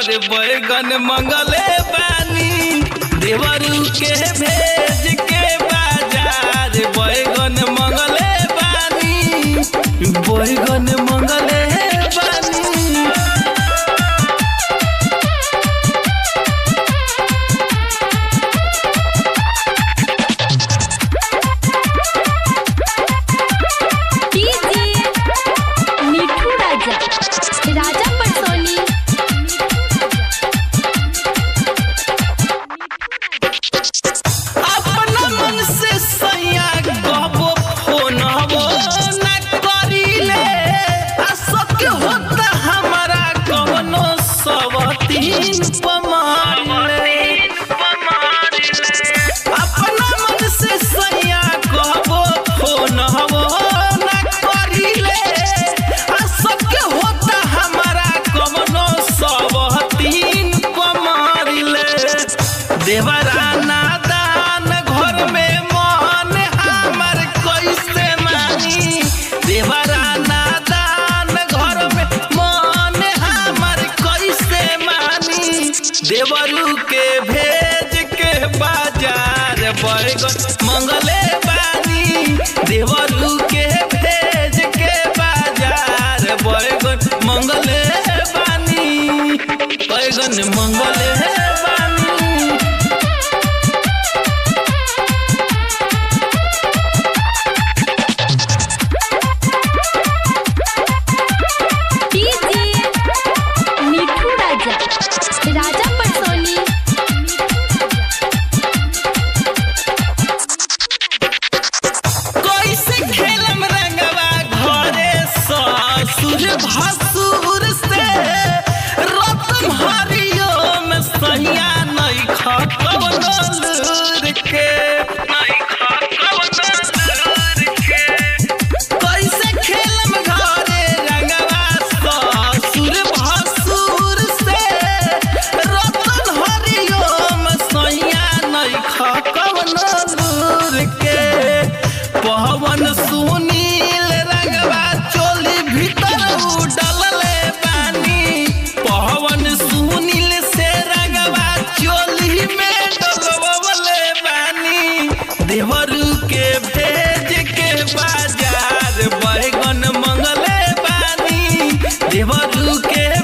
अरे बैगन मंगले बानी देवरू के भेज के बाजार बैगन मंगले बानी बैगन मंगले बानी डीजे मिठू राजा राजा पटसोनी अपना मन से सैया गबो फोनबो न करीले आ सबके होता हमारा कवनो सवतीन पमारले अपना मन से सैया गबो फोनबो न करीले आ सबके होता हमारा कवनो सवतीन पमारले देवराना दान घर में मन हमर कैसे मानी देवराना दान घर में मन हमर कैसे मानी देवरू के भेज के बाजार बैगन मंगले बानी देवरू के भेज के बाजार बैगन मंगले बानी बैगन मंगले बानी डीजे मिठू राजा राजा पटसोनी कैसे खेलम रंगवा घरे ससुर भसुर से रतम हरियो में सैया नहीं खकवनो लूर के नहीं खकवनो लूर के कैसे खेलम घरे रंगवा ससुर भसुर से रतन हरियो में सैया नहीं खकवनो लूर के पवन सुनील रंगवा चोली भीतर उडलले बानी पवन सुनील से रंगवा चोली में डलवले बानी देवरू के भेज के बाजार बैगन मंगले बानी देवरू के